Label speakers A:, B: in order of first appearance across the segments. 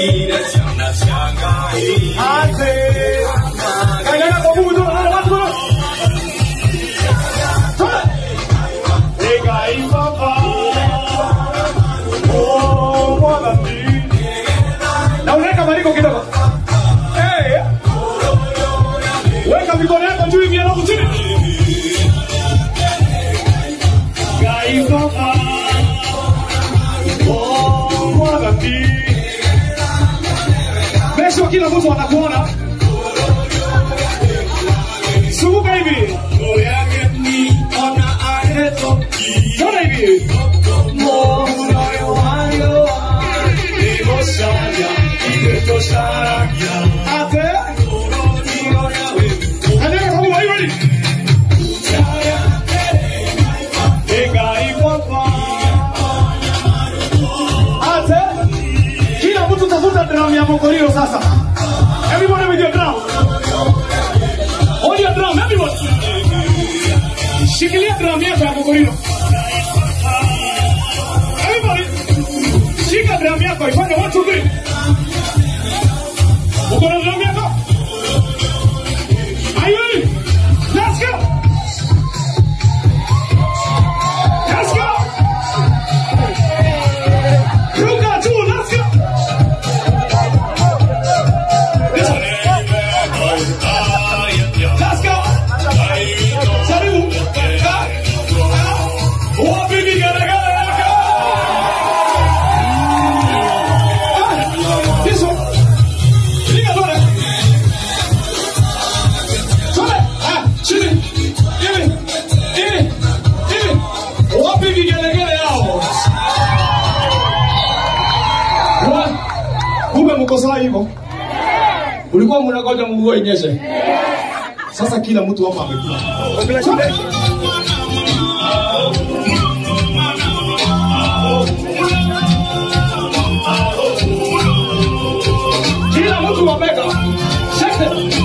A: Ate. Kanyana kwa Mungu tu, wale watu tu. Tuna. Ega ibaba. Oh, Bwana ni. Na unaweka maliko kidogo. Eh. Weka mikono yako juu hivi alafu chini. Gai baba. Oh, Bwana ni. Kesho kila mtu anakuona. Subuka hivi. Tona hivi. Ate. Kanyaga kwa Mungu, are you ready? Ega ikwapa. Ate. Kila mtu tafuta drum ya mokorio sasa. Everybody with your drum. Hold your drum, everybody. Shikilia drum yako ya mokorio. Everybody. Shika drum yako, ifanye one, two, three. Uko na drum yako? Are you ready? Let's go. Let's go. Ruka juu, let's go. This one. Let's go. Karibu. Ah. Wapi vigelegele? Ah. This one. Piga dole. Dole. Ah, chini. Hivi. Hivi. Hivi. Wapi vigelegele hao? Wa- Kumbe mko sawa hivyo? Ulikuwa mnangoja mvua inyeshe. Sasa kila mtu hapa amekula. Twende. Kila mtu wameka. Shake it.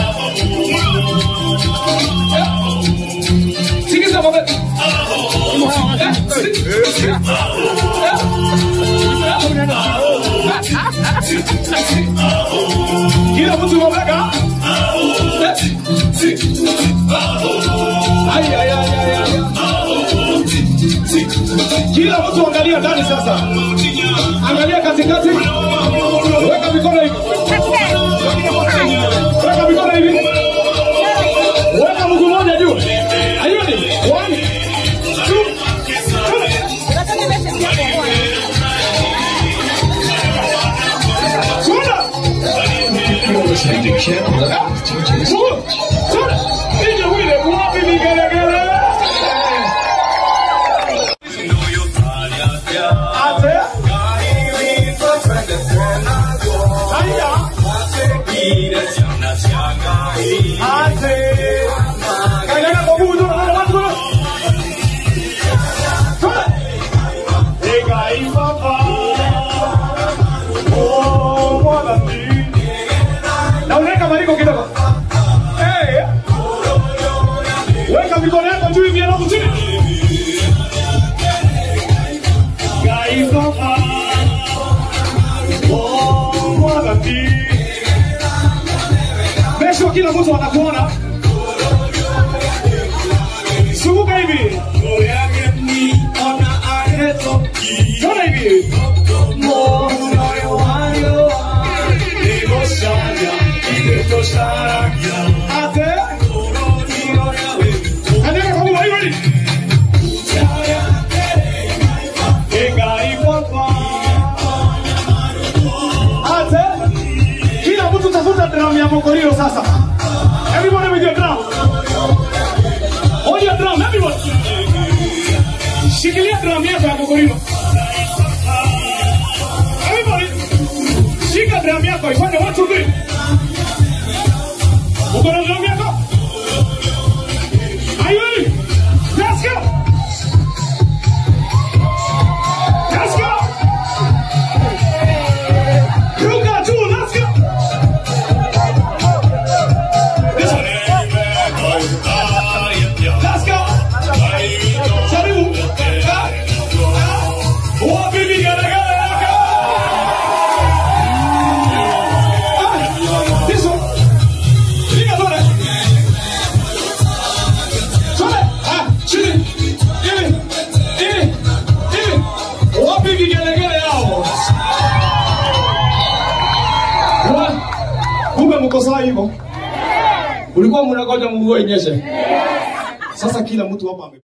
A: Eh. Sikiza mabeka. Eh, si- si- Eh. Kila mtu wameka. Eh. Si- Ai, ai, ai, ai, ai. Kila mtu angalia ndani sasa. Angalia katikati. Weka mikono hivi. Weka mikono hivi. Weka mguu mmoja juu. Are you ready? One, two, Tuna. Mguu. Tuna. Nije wile, wapi vigelegele? Ate. Haya. Ate. Kanyaga kwa Mungu tu, wale watu tu. Tuna. Ega ibaba. Oh, Bwana ni. Na unaweka maliko kidogo. Eh. Weka mikono yako juu hivi alafu chini. Gai baba. Oh, Bwana ni. Kesho kila mtu anakuona. Subuka hivi. Tona hivi. Ate. Kanyaga kwa Mungu, are you ready? Ega ikwapa. Ate. Kila mtu tafuta drum ya mokorio sasa. Everybody with your drum. Hold your drum, everybody. mko sawa hivyo? Ulikuwa mnangoja mvua inyeshe. Sasa kila mtu hapa ame